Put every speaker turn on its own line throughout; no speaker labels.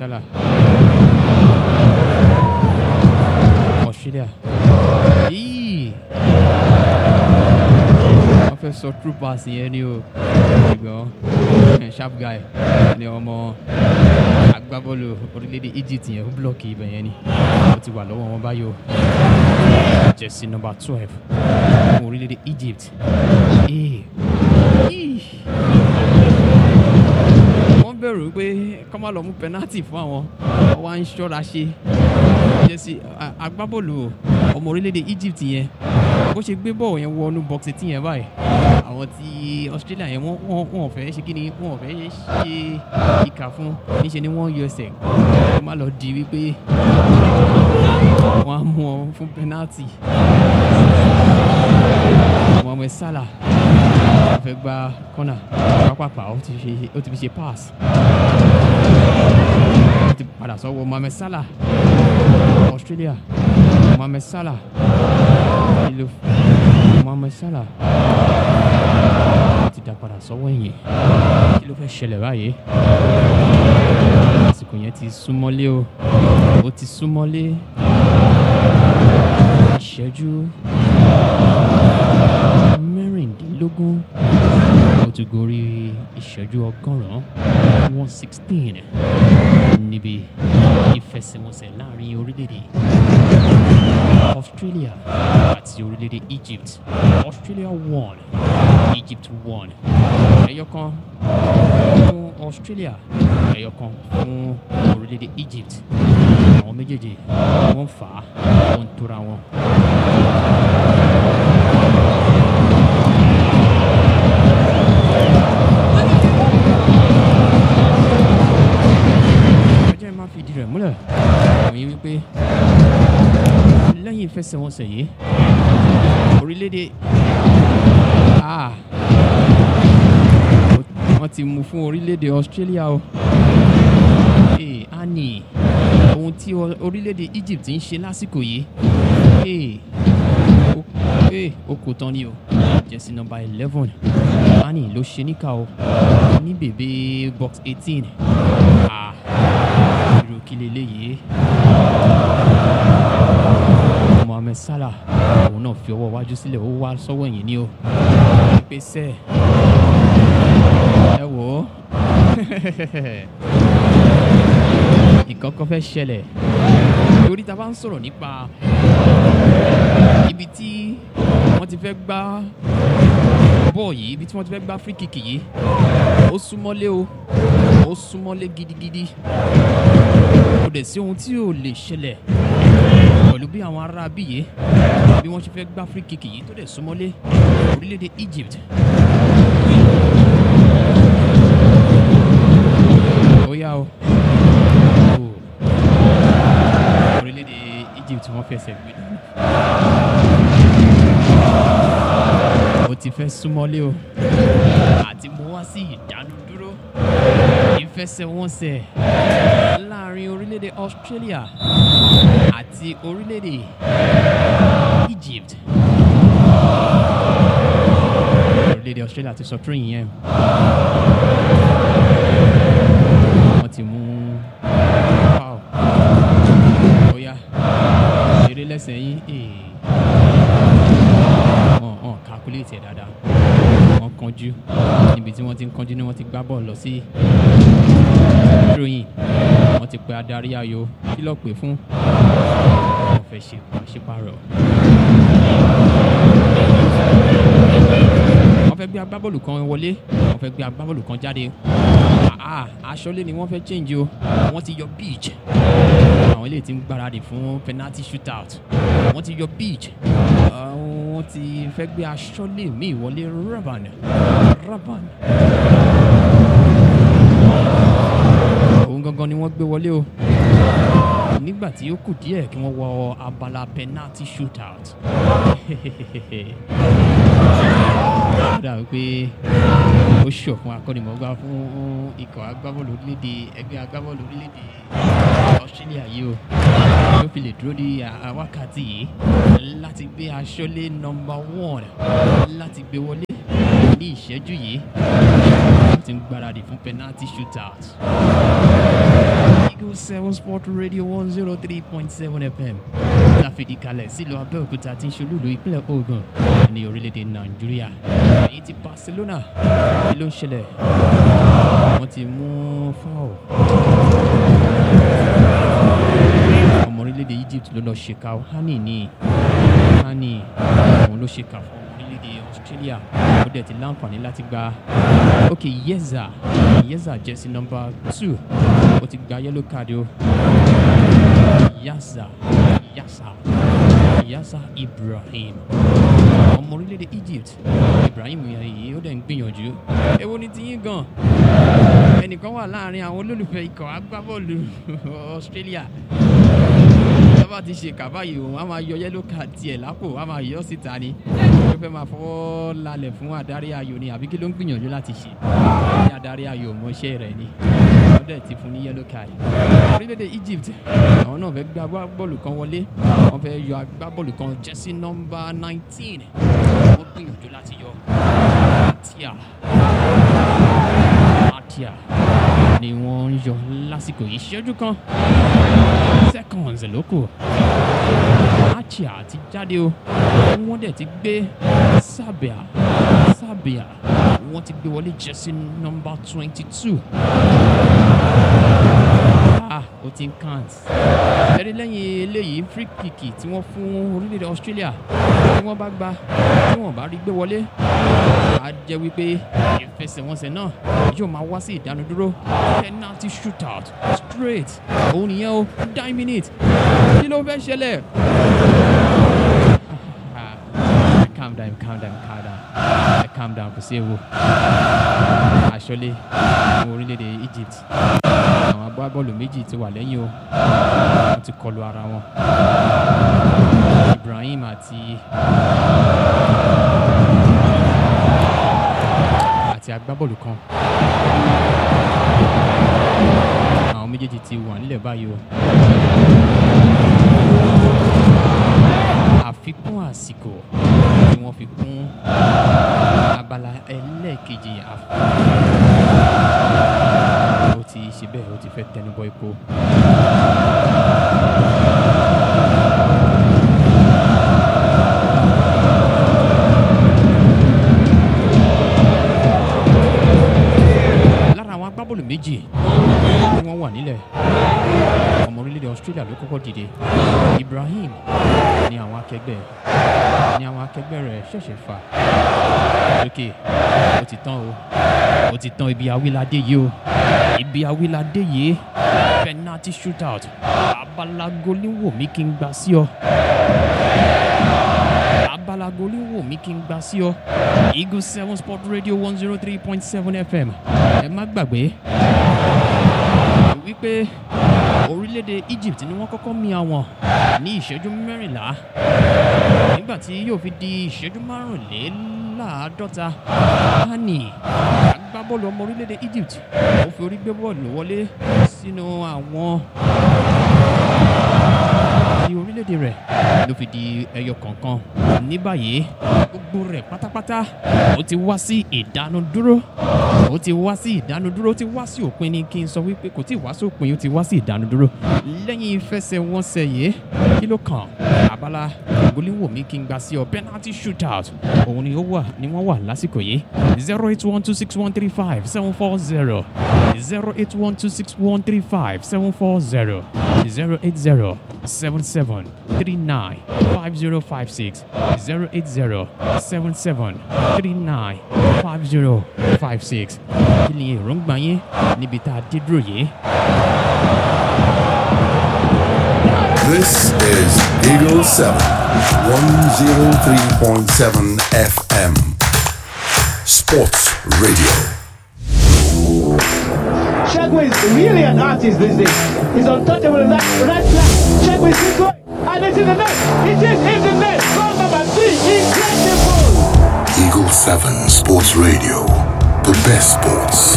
Salah. Australia. Yìí. Wọ́n fẹ́ sọ true pass yẹn ni o. Ṣùgbọ́n eh, sharp guy ni ọmọ agbábọ́ọ̀lù orílẹ̀-èdè Egypt yẹn ó blọ́ọ̀kì ibẹ̀ yẹn ni. Ó ti wà lọ́wọ́ wọn báyìí o. Jersey number twelve fún orílẹ̀-èdè Egypt. Ee. Yìí wọ́n bẹ̀rù pé kọ́ máa lọ mú pẹ́nátì fún àwọn wọ́n wá ń ṣọ́ra ṣe jẹ́sí a- agbábọ́ọ̀lù ọmọ orílẹ̀-èdè Egypt yẹn bó ṣe gbé bọ́ọ̀ yẹn wọnú box eighteen yẹn báyìí àwọn ti Australia yẹn wọ́n wọ́n wọ́n ò fẹ́ ṣe kí ni wọ́n ò fẹ́ ṣe ìkà fún níṣẹ́ ni wọ́n yọ ẹsẹ̀ kó má lọ di wípé wọ́n á mú ọ fún pẹ́nátì Mohamed Salah wọ́n fẹ́ gba kọ́nà pápápá ó ti fi ó ti fi ṣe pass ó ti padà sọ́wọ́ Mohamed Salah Australia Mohamed Salah ìlú Mohamed Salah ó ti dá padà sọ́wọ́ ẹ̀yìn kí ló fẹ́ ṣẹlẹ̀ báyìí àsìkò yẹn ti súnmọ́lé o ó ti súnmọ́lé ìṣẹ́jú mẹ́rìndínlógún ó ti gorí ìṣẹ́jú ọgọ́rùn-ún one sixteen níbi ìfẹsẹ̀wọnsẹ̀ láàrin orílẹ̀-èdè Australia àti orílẹ̀-èdè Egypt Australia won Egypt won ẹyọ kan fún Australia ẹyọ kan fún orílẹ̀-èdè Egypt àwọn méjèèjì wọ́n fà á wọ́n ń tóra wọn. ọjọ́ ẹ máa fi ìdí rẹ̀ múlẹ̀ òyìn wípé lẹ́yìn ìfẹsẹ̀wọnsẹ̀ yìí orílẹ̀-èdè ah wọ́n ti mú fún orílẹ̀-èdè Australia o ee ani ohun tí o- orílẹ̀-èdè Egypt ń ṣe lásìkò yìí ee ó ee ó kò tán ni o jẹ́sí nọ́mbà eleven ani ló ṣe níkà o ní bèbè box eighteen ah irú kí leléyìí Mohamed Salah òun náà fi ọwọ́ iwájú sílẹ̀ ó wá sọ́wọ́ ẹ̀yìn ni o pèsè ẹ wò ó nǹkan kan fẹ́ ṣẹlẹ̀ torí ta bá ń sọ̀rọ̀ nípa ibi tí wọ́n ti fẹ́ gbá bọ́ọ̀ yìí ibi tí wọ́n ti fẹ́ gbá free kick yìí ó súnmọ́lé o ó súnmọ́lé gidigidi kò dẹ̀ sí ohun tí ò lè ṣẹlẹ̀ pẹ̀lú bí àwọn ará bíyè bí wọ́n ṣe fẹ́ gbá free kick yìí tó dẹ̀ súnmọ́lé orílẹ̀-èdè Egypt. ó yá o o orílẹ̀-èdè Egypt wọ́n fẹsẹ̀ gbé dànù. ó ti fẹ́ súnmọ́lé o àti mo wá sí ìdánudúró ìfẹsẹ̀wọnsẹ̀ láàrin orílẹ̀-èdè Australia àti orílẹ̀-èdè Egypt. orílẹ̀-èdè Australia ti sọ tún ìyẹn wọ́n ti mú foul bóyá eré lẹ́sẹ̀ yín ee wọ́n wọ́n calculate ẹ̀ dáadáa wọ́n kánjú níbi tí wọ́n ti ń kánjú ni wọ́n ti gbá bọ́ọ̀lù lọ sí throwing wọ́n ti pe adarí ayò kí ló pè fún wọ́n fẹ́ ṣe pàṣípàrọ̀ wọ́n fẹ́ gbé agbábọ́ọ̀lù kan wọlé wọ́n fẹ́ gbé agbábọ́ọ̀lù kan jáde ah aṣọ́lé ni wọ́n fẹ́ change o wọ́n ti yọ beach àwọn eléyìí ti ń gbáradì fún penalty shootout wọ́n ti yọ beach Ah, wọ́n ti fẹ́ gbé aṣọ́lé míì wọlé raban raban òun gangan ni wọ́n gbé wọlé o nígbà tí ó kù díẹ̀ kí wọ́n wọ abala penalty shootout ó dàbí pé ó ṣọ̀ fún akọ́nimọ̀ọ́gbá fún ikọ̀ agbábọ́ọ̀lù orílẹ̀-èdè ẹgbẹ́ agbábọ́ọ̀lù orílẹ̀-èdè Australia yìí o ló fi lè dúró di à- wákàtí yìí láti gbé aṣọ́lé nọmba one láti gbé wọlé ní ìṣẹ́jú yìí wọ́n ti ń gbáradì fún penalty shootout. Eagle seven sport radio one zero three point seven fm láfìdí kalẹ̀ sílùú abẹ́òkúta tí ń ṣolúlu ìpínlẹ̀ ogun ní orílẹ̀-èdè nàìjíríà èyí ti barcelona kí ló ń ṣẹlẹ̀ wọ́n ti mú foul ọmọ orílẹ̀-èdè egypt ló lọ ṣèkà hani ní hani òun ló ṣèkà fún ọmọ orílẹ̀-èdè australia ó dẹ̀ ti láǹfààní láti gba ok yeza yeza jẹ́sí nọmba two ó ti gba yellow card o yasa yasa yasa ibrahim ọmọ orílẹ̀-èdè egypt ibrahim yìí ó dẹ̀ ń gbìyànjú èwo ni ti yín gan ẹnìkan wà láàrin àwọn olólùfẹ́ ikọ̀ agbábọ́ọ̀lù australia tọ́ba ti ṣe kàbá yìí òun á máa yọ yẹ́lò card tiẹ̀ lápò á máa yọ síta ni ó fẹ́ máa fọwọ́ lálẹ̀ fún adarí ayò ni àbí kí ló ń gbìyànjú láti ṣe ní adarí ayò mọ́ṣẹ́ rẹ̀ ni ó dẹ̀ ti fún ní yẹ́lò card orílẹ̀-èdè egypt àwọn náà fẹ́ gbá bọ́ọ̀lù kan wọlé wọ́n fẹ́ yọ agbábọ́ọ̀lù kan jẹ́sí nọ́mbà nineteen wọ́n gbìyànjú láti yọ tíà atia ni wọ́n ń yọ lásìkò ìṣẹ́jú kan seconds ló kù atia ti jáde o wọ́n dẹ̀ ti gbé sábìà sábìà wọ́n ti gbé wọlé jẹ́sí nọ́mbà twenty two ah ó ti ń count ẹ̀rí lẹ́yìn eléyìí free kick tí wọ́n fún orílẹ̀-èdè australia tí wọ́n bá gba tí wọ́n bá rí gbé wọlé á jẹ́ wípé ìfẹsẹ̀wọnsẹ̀ náà yóò máa wá sí ìdánudúró penalty shootout straight òun nìyẹn o nine minutes kí ló fẹ́ ṣẹlẹ̀. calm down calm down calm down ẹ calm down kò sí ewu àṣọlé àwọn orílẹ̀-èdè egypt àwọn agbábọ́ọ̀lù méjì ti wà lẹ́yìn o wọ́n ti kọlu ara wọn ibrahim àti àti agbábọ́ọ̀lù kan àwọn méjèèjì ti wà nílẹ̀ báyìí o àfikún àsìkò ni wọ́n fi kún abala ẹlẹ́ẹ̀kejì ó ti ṣe bẹ́ẹ̀ ó ti fẹ́ tẹnubọ epo. lára àwọn agbábọ́ọ̀lù méjì tí wọ́n wà nílẹ̀ ọmọ orílẹ̀-èdè australia ló kọ́kọ́ dìde ibrahim ní àwọn akẹgbẹ́ ní àwọn akẹgbẹ́ rẹ̀ ṣẹ̀ṣẹ̀ fà lókè ó ti tán o ó ti tán ibi awíládé yìí o ibi awíládé yìí penalty shootout abalago ní wò mí kí n gbà sí ọ abalago ní wò mí kí n gbà sí ọ eagle seven sport radio one zero three point seven fm ẹ má gbàgbé wípé orílẹ̀-èdè egypt ni wọ́n kọ́kọ́ mi àwọn ní ìṣẹ́jú mẹ́rìnlá nígbà tí yóò fi di ìṣẹ́jú márùnléláàádọ́ta hani agbábọ́ọ̀lù ọmọ orílẹ̀-èdè egypt ó fi orí gbé bọ́ọ̀lù wọlé sínú àwọn ní orílẹ̀-èdè rẹ̀ ló fi di ẹyọ kọ̀ọ̀kan ní báyìí gbogbo rẹ̀ pátápátá ó ti wá sí ìdánudúró ó ti wá sí ìdánudúró ó ti wá sí òpin ni kí n sọ wípé kò tí ì wá sí òpin ó ti wá sí ìdánudúró lẹ́yìn ìfẹsẹ̀wọnsẹ̀ yìí kí ló kàn abala ìgbóléwòmí kí n gbà sí ọ penalty shootout òun ni ó wà ni wọ́n wà lásìkò yìí zero eight one two six one three five seven four zero zero eight one two six one three five seven four zero zero eight zero seven seven three nine five zero five six zero eight zero seven seven three nine five zero five six kí ni èròǹgbà yín níbi tá a dé dúró yìí.
This is Eagle 7, 103.7 FM. Sports Radio.
Shagway is really an artist these days. He's untouchable in that right flat. Shagway is going. And it's in the net. It is in the net. Goal number three. Incredible.
Eagle 7 Sports Radio. The best sports.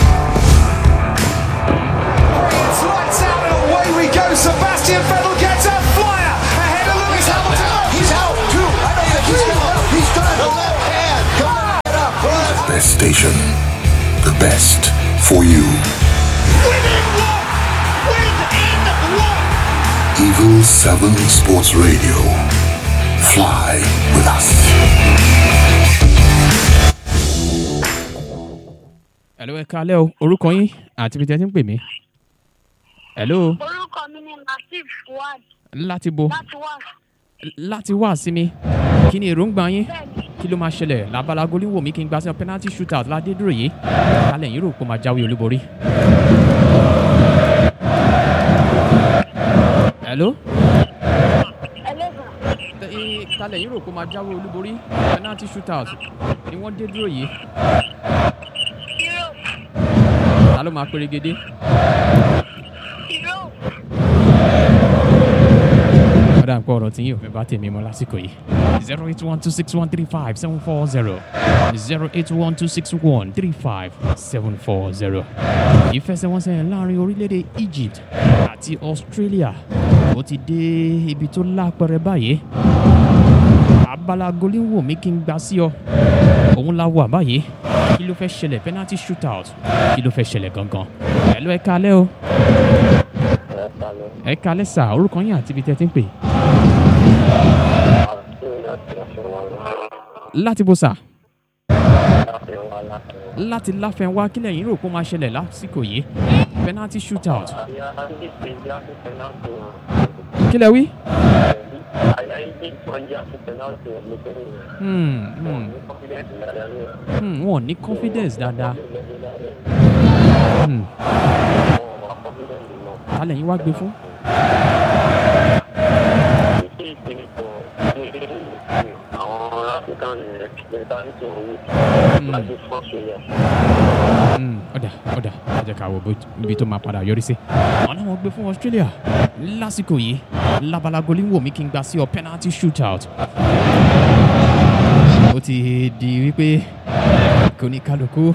It's lights out and away we go. Sebastian Vettel gets a flyer ahead of Lewis Hamilton.
He's out. Two. I don't think he's done. He's done. The left hand. Come on. Up.
Best station. The best for you.
Winning one. Win
Eagle 7 Sports Radio. Fly with us.
Hello, ẹ káalẹ́ o. Orúkọ yín àti ibi tí ẹ ti ń pè mí. Hello,
orúkọ mi ni latif fuad
láti bo
láti wá
láti wá sí mi. Kí ni èròǹgbà yín?
bẹ́ẹ̀ni
Kí ló máa ṣẹlẹ̀? Lábala goli wò mí kí n gba sí penalty shootout ládé dúró yìí. Kálẹ̀ yín rò pé ó máa jáwé olúborí. Hello?
ẹlẹ́gàn
Ẹ- Kálẹ̀ yín rò pé ó máa jáwé olúborí. Penalty shootout ni wọ́n dé dúró yìí.
hero
Ta ló máa perégedé?
hero
ọ̀dà nǹkan ọ̀rọ̀ tí yín ò fẹ́ bá tèmi mọ́ lásìkò yìí. zero eight one two six one three five seven four zero zero eight one two six one three five seven four zero. ìfẹsẹ̀wọnsẹ̀ láàrin orílẹ̀-èdè Egypt àti Australia ó ti dé ibi tó lápẹrẹ báyìí. abala goliwoo mi kí n gbà sí ọ òun la wà báyìí kí ló fẹ́ ṣẹlẹ̀ penalty shootout kí ló fẹ́ ṣẹlẹ̀ gangan. ẹ lọ ẹ kalẹ́ o ẹ kalẹ́ sà orúkọ yín àti ibi tẹ́ ti ń pè. láti bó sà. láti láfẹnwá kílẹ̀ yín rò pé ó máa ṣẹlẹ̀ lásìkò yìí penalty shootout. kílẹ̀ wí. Hmm, hmm, hmm, wọn ò ní confidence dáadáa. Hmm. ta lẹ́yìn wá gbé fún. Hmm, ọ̀dà ọ̀dà ẹ jẹ́ ká wo bó- ibi tó máa padà yọrí sí. àwọn náà wọ́n gbé fún Australia lásìkò yìí labalagoli wò mí kí n gba sí ọ penalty shootout. ó ti di wípé kò ní kálukú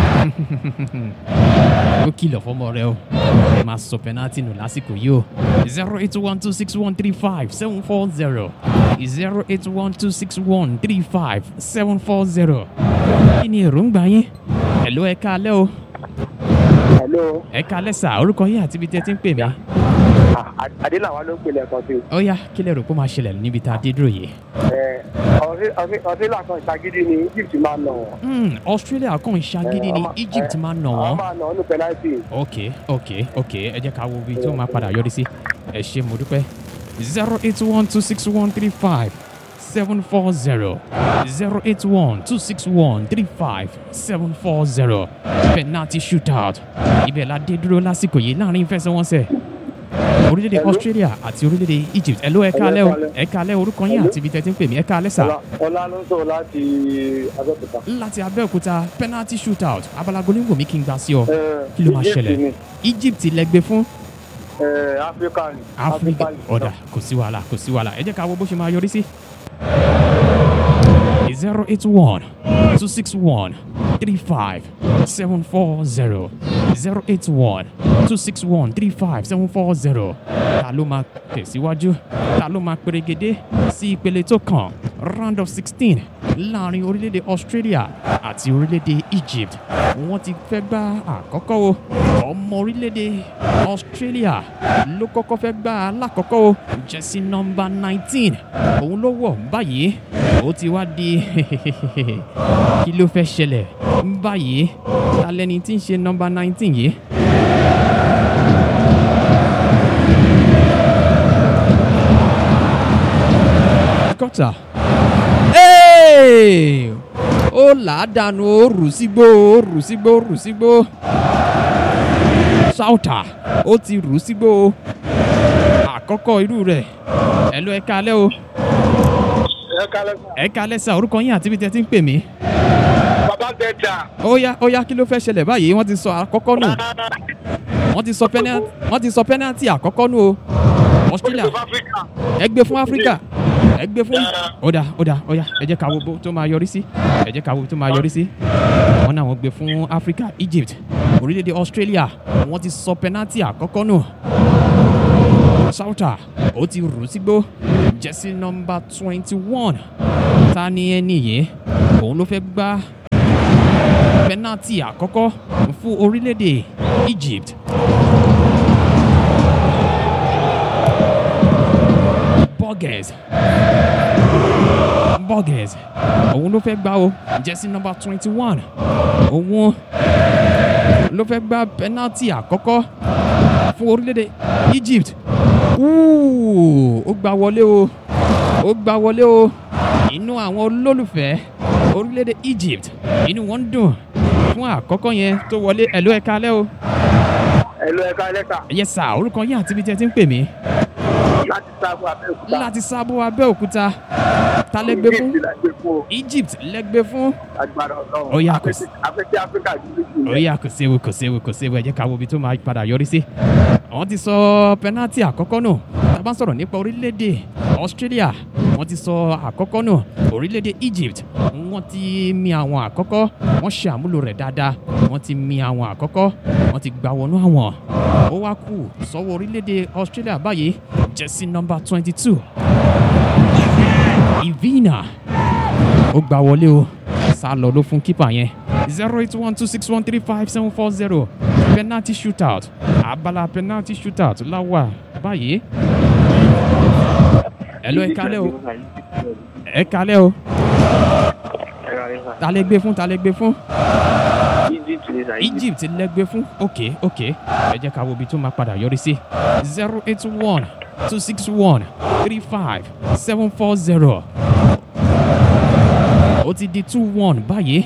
ó kìlọ̀ fọmọ rẹ o ẹ máa sọ penalty nù lásìkò yìí o zero eight one two six one three five seven four zero zero eight one two six one three five seven four zero kí ni èròǹgbà yín hello ẹ káalẹ́ o
hello
ẹ káalẹ́ sà orúkọ yín àti ibi tẹ́ ti ń pè mí
Ah, adéláwa ló ń pèlè ẹ̀kan sí
ó yá kí lẹ rò pé ó máa ṣẹlẹ̀ níbi tá a dé dúró yìí.
ọ̀sílà kan ìṣàgídí ni egypt máa nà wọ́n.
Hmm, Australia kàn ń ṣagídí ni
ọmọ-
Egypt
eh,
máa nà
àwọn
wọ́n.
máa nà wọ́n ní pẹ́náìtì.
ok ok ok ẹ jẹ́ ká wo ibi tó máa padà yọrí sí ẹ ṣe mo dúpẹ́ zero eight one two six one three five seven four zero zero eight one two six one three five seven four zero penalty shootout ibẹ̀ la dé dúró lásìkò yìí láàrin ìfẹsẹ̀wọnsẹ̀ orílẹ̀-èdè Australia àti orílẹ̀-èdè Egypt ẹ ló ẹ kálẹ́ o ẹ kálẹ́ orúkọ yín àti ibi tẹ́ ti ń pè mí ẹ kálẹ́ sà
Ọlá- ọlá ló ń sọ̀rọ̀ láti abẹ́òkúta.
láti Abẹ́òkúta penalty shootout abalago ní wòmí kí n gbà sí ọ
Eh,
kí ló máa
Egypt
ṣẹlẹ̀
ni.
Egypt lẹ́gbẹ́ fún
Eh, Africa ni.
áfíríkà
ni.
ọ̀dà kò sí wàhálà kò sí wàhálà ẹ jẹ́ ká wo bó ṣe máa yọrí sí. zero eight one two six one three five seven four zero zero eight one two six one three five seven four zero ta ló máa tẹ̀síwájú ta ló máa perégedé sí ìpele tó kàn round of sixteen láàrin orílẹ̀-èdè Australia àti orílẹ̀-èdè Egypt wọ́n ti fẹ́ gbá àkọ́kọ́ o ọmọ orílẹ̀-èdè Australia ló kọ́kọ́ fẹ́ gbá alákọ̀ọ́kọ́ o jẹ́sí nọ́mbà nineteen òun ló wọ̀ báyìí ó ti wá di kí ló fẹ́ ṣẹlẹ̀ báyìí ta lẹni tí ń ṣe nọ́mbà nineteen yìí. kọ́tà ó là á dànù ó rù sígbó ó rù sígbó ó rù sígbó sáùtà ó ti rù sígbó àkọ́kọ́ irú rẹ̀ ẹ ló ẹ kalẹ́ o
ẹ kálẹ̀ sà.
ẹ kalẹ́ sà orúkọ yín àti ibi tí ẹ ti ń pè mí.
bàbá bẹ́ẹ̀ta.
ó yá ó yá kí ló fẹ́ ṣẹlẹ̀ báyìí wọ́n ti sọ àkọ́kọ́ nù wọ́n ti sọ penalty wọ́n ti sọ penalty àkọ́kọ́ nù o Australia
Africa.
ẹ gbé fún Áfíríkà ẹ gbé fún ọ̀dà ọ̀dà ọ̀yà ẹ jẹ́ ká wo bó tó máa yọrí sí ẹ jẹ́ ká wo tó máa yọrí sí wọ́n náà wọ́n gbé fún Áfíríkà Egypt orílẹ̀-èdè Australia wọ́n ti sọ penalty àkọ́kọ́ nù Sauta ó ti rù sígbó jẹ́sí nọ́mbà twenty one ta ni ẹni yìí òun ló fẹ́ gbá penalty àkọ́kọ́ fún orílẹ̀-èdè Egypt Borges Borges òun ló fẹ́ gbá o jẹ́sí nọ́mbà twenty one òun ló fẹ́ gbá penalty àkọ́kọ́ fún orílẹ̀-èdè Egypt Ooh, ó gbá wọlé o ó gbá wọlé o inú àwọn olólùfẹ́ orílẹ̀-èdè Egypt inú wọn ń dùn fún àkọ́kọ́ yẹn tó wọlé ẹ̀lú ẹ̀ka alẹ́ o
ẹ̀lú ẹ̀ka lẹ́ka
yes sir orúkọ yín àti ibi tí ẹ ti ń pè mí
láti sábò abẹ́òkúta.
láti sábò abẹ́òkúta ta lẹ́gbẹ́ fún
Egypt la gbé fún o,
Egypt lẹ́gbẹ́ fún
agbára ọlọ́run.
Ó yá, kò sí.
afẹ́fẹ́ áfíríkà dúdú jù
ó yà kò séwu kò séwu kò séwu ẹ jẹ́ ká wo ibi tó máa padà yọrí sí. wọ́n ti sọ pẹ́nátì àkọ́kọ́ nù tá a bá ń sọ̀rọ̀ nípa orílẹ̀-èdè Australia wọ́n ti sọ àkọ́kọ́ nù orílẹ̀-èdè Egypt wọ́n ti mi àwọn àkọ́kọ́ wọ́n ṣe àmúlò rẹ̀ dáadáa wọ́n ti mi àwọn àkọ́kọ́ wọ́n ti gbà wọnú àwọn ó wá kù sọ́wọ́ orílẹ̀-èdè Australia báyìí jẹ́sí nọ́mbà twenty two Ivina ó gbà wọlé o sá lọ ló fún kípà yẹn zero eight one two six one three five seven four zero penalty shootout abala penalty shootout láwà báyìí. ẹ̀lọ́ ẹ kalẹ́ o ẹ kalẹ́ o ta lẹ gbé fún ta lẹ gbé fún
Egypt ni sa
Egypt lẹ gbé fún ok ok ẹ jẹ́ ká wo ibi tó máa padà yọrí sí zero eight one two six one three five seven four zero ó ti di two one báyìí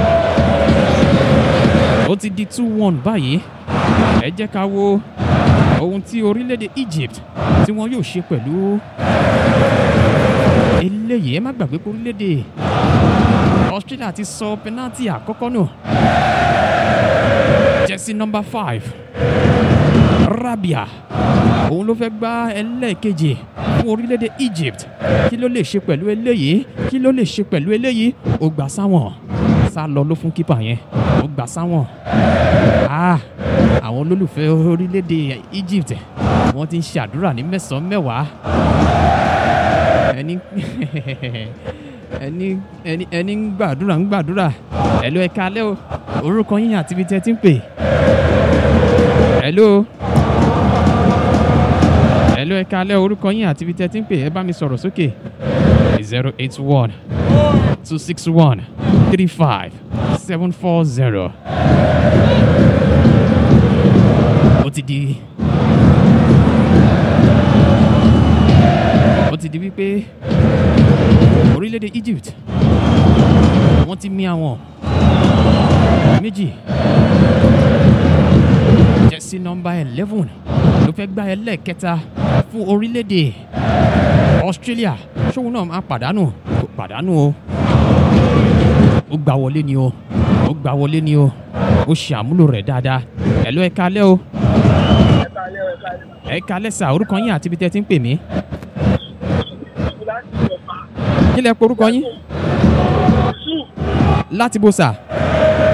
ó ti di two one báyìí ẹ jẹ́ ká wo ohun tí orílẹ̀-èdè Egypt tí wọ́n yóò ṣe pẹ̀lú eléyìí ẹ má gbàgbé pé orílẹ̀-èdè Australia ti sọ penalty àkọ́kọ́ nù jersey number five Rabia òun ló fẹ́ gbá ẹlẹ́ẹ̀kejì fún orílẹ̀-èdè Egypt kí ló lè ṣe pẹ̀lú eléyìí kí ló lè ṣe pẹ̀lú eléyìí ó gbà sáwọn sá lọ ló fún kípà yẹn ó gbà sáwọn ah àwọn olólùfẹ́ orílẹ̀-èdè Egypt wọ́n ti ń ṣàdúrà ní mẹ́sàn-án mẹ́wàá ẹni ẹni ẹni ẹni ń gbàdúrà ń gbàdúrà ẹ̀lú ẹ̀ka alẹ́ o orúkọ yín àti ibi tí ẹ ti ń pè ẹ̀lú ẹ̀lú ẹ̀ka alẹ́ orúkọ yín àti ibi tí ẹ ti ń pè ẹ bá mi sọ̀rọ̀ sókè zero eight one two six one three five seven four zero ó ti di ó ti di wípé orílẹ̀-èdè Egypt wọ́n ti mì àwọn méjì jẹ́sí nọ́mbà eleven ló fẹ́ gbá ẹlẹ́ẹ̀kẹta fún orílẹ̀-èdè Australia ṣóun náà máa pàdánù kò pàdánù o ó gbà wọlé ni o ó gbà wọlé ni o ó ṣe àmúlò rẹ̀ dáadáa ẹ̀ ló ẹ kalẹ́ o ẹ kalẹ́ sà orúkọ yín àti ibi tẹ́ ti ń pè mí kí lẹ porúkọ yín láti bó sà